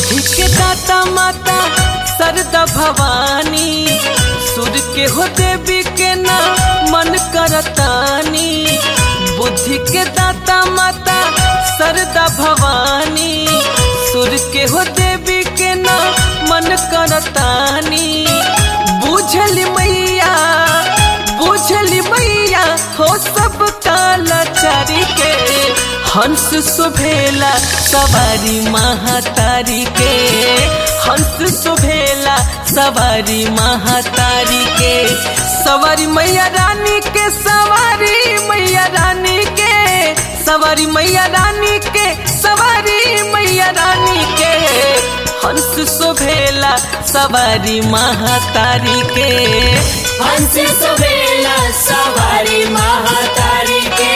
बुद्धि के दाता माता सरदा भवानी सुर के हो देवी के ना मन करतानी बुद्धि के दाता माता सरदा भवानी सुर के हो देवी के ना मन करतानी बुझल मैया बुझल मैया हो सब कालाचारी के हंस सुभेला सवारी महातारी के हंस सुभेला सवारी महातारी के सवारी मैया रानी के सवारी मैया रानी के सवारी मैया रानी के सवारी मैया रानी के हंस सुभेला सवारी महातारी के हंस सुबेला सवारी महातारी के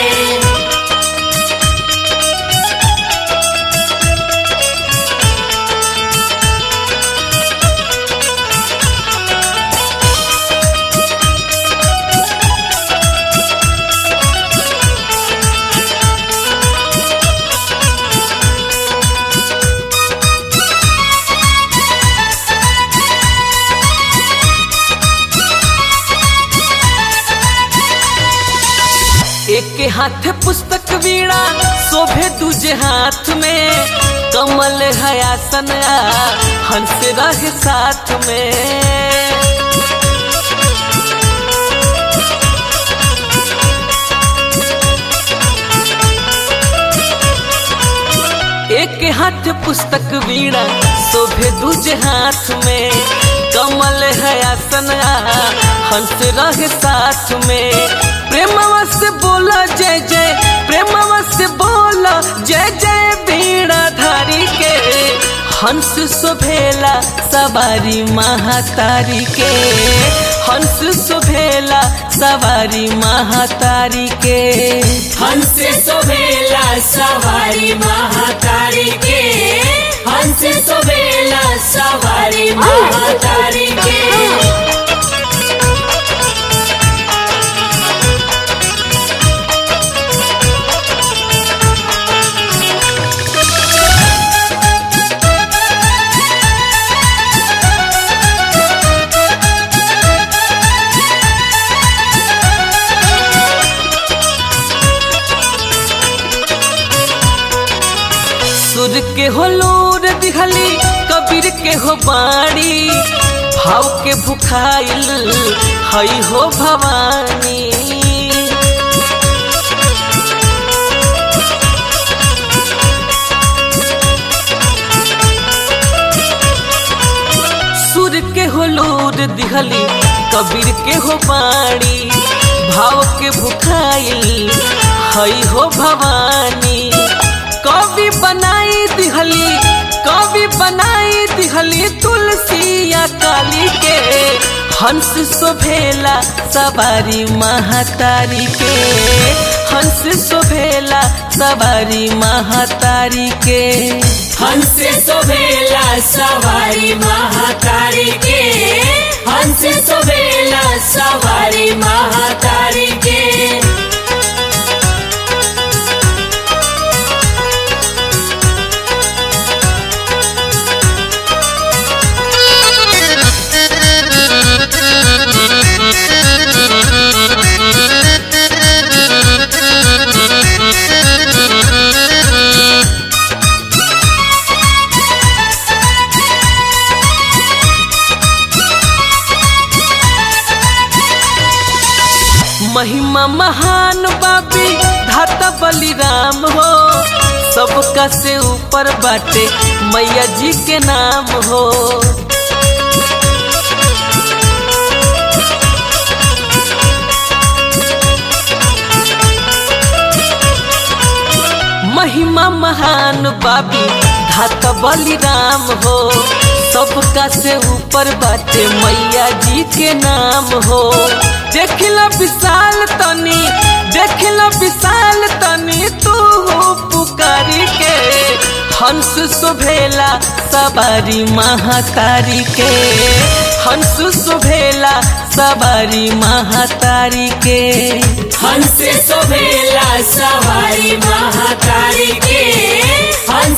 एक हाथ पुस्तक वीणा शोभे दूजे हाथ में कमल है आसन आ, हंस रहे साथ में एक हाथ पुस्तक वीणा शोभे दूजे हाथ में कमल है आसन आ, हंस रहे साथ में प्रेमवा से बोला जय जय प्रेमवा से बोला जय जय बीणा धारी के हंस सुभेला सवारी महातारी के हंस सुभेला सवारी महातारी के हंस सुबेला सवारी महातारी के हंस सुबेला सवारी महातारी के सुर के हो लोर दिखली कबीर के हो बाणी भाव के भुखाइल हई हो भवानी सुर के हो लोर दिखली कबीर के हो बाणी भाव के भुखाइल हई हो भवानी कवि बनाई दिहली कवि बनाई दिहली तुलसिया काली के हंस शोभेला सवारी महातारी के हंस शोभेला सवारी महातारी के हंस सुबेला सवारी महातारी के हंस सुबेला सवारी महातारी के महिमा महान बाबी धाता बलिराम हो सबका से ऊपर बाटे मैया जी के नाम हो महिमा महान बाबी धाता बलिराम हो सबका से ऊपर बाटे मैया जी के नाम हो देखला विशाल तनी देखला विशाल तनी तू हो पुकारी के हंस शोभेला सवारी महातारी के हंस शोभेला सवारी महातारी के हंस सुबेला सवारी महातारी के हंस